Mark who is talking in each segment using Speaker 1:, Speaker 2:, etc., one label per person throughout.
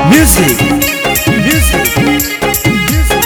Speaker 1: Music. Music. Music.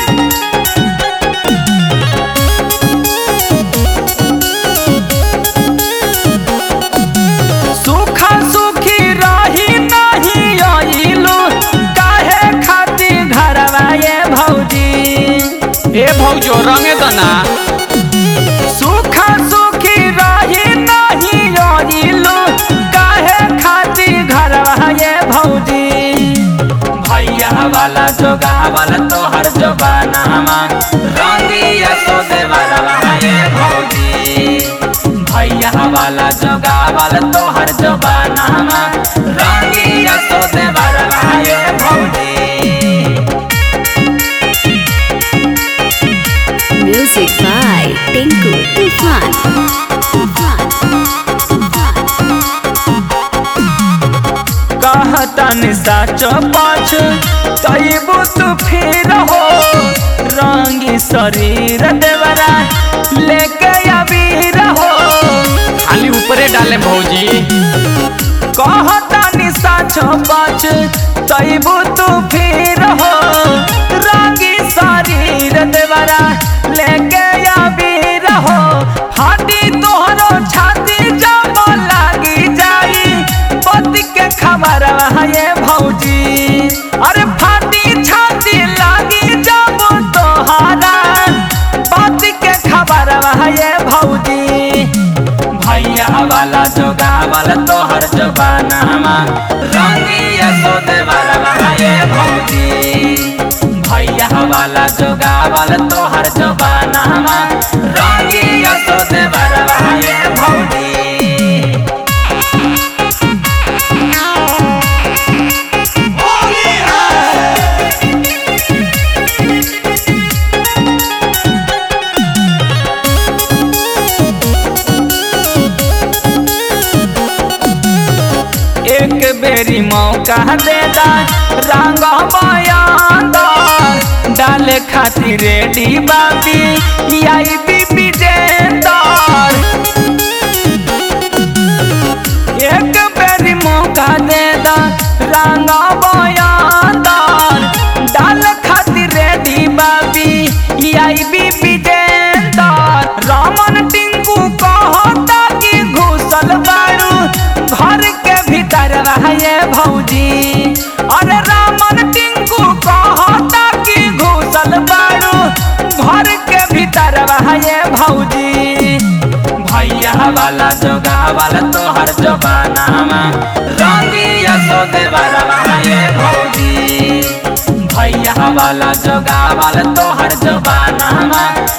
Speaker 2: सुखा सुखी रही नहीं आइलू काहे खातिर घरवा ये भौजी
Speaker 3: ए भौजो रंगे दना
Speaker 2: सुखा सुखी रही नहीं आइलू काहे खातिर घरवा ये भौजी भैया वाला जोगा वाला तोहर जोबाना रंगिया सो देवरवा ये भौजी भैया वाला जोगा वाला तोहर जोबाना रंगिया सो देवरवा ये भौजी
Speaker 4: Music by Tinku Tufan. Tufan.
Speaker 2: कहतन साचो पाछ तैबू तू फिर हो रंगी शरीर देवरा लेके अबीर हो
Speaker 3: खाली ऊपरे डाले भौजी
Speaker 2: कहतन साचो पाछ तैबू तू फिर हो रंगी शरीर देवरा लेके अबीर हो फाटी तोहरो छाती जब लागी जाई पति के खबर ये भौजी अरे फाटी छाती लागी जब तोहरा पति के खबर ये भौजी भैया वाला जोगा वाला तोहर जोबाना रंगिया सोदे वाला ये भौजी भैया वाला जोगा वाला तोहर जोबाना रंगिया सोदे वाला ये भौजी एक बेरी मौका दे दा रंग बयान डाले खातिर रेडी बाबी आई बीबी जेंदर एक बेरी मौका दे दा रंग बयान डाल खातिर रेडी बाबी आई बीबी जेंदर रामन टिंकू कहता कि घुसल बाड़ू घर के भीतर रहे भौजी अरे रामन टिंकू कहता कि घुसल बाड़ू घर के भीतर रहे भौजी भैया वाला जोगा वाला तोहर जोबाना रंगिया सोदे वाला ये भौजी भैया वाला जोगा वाला तोहर जोबाना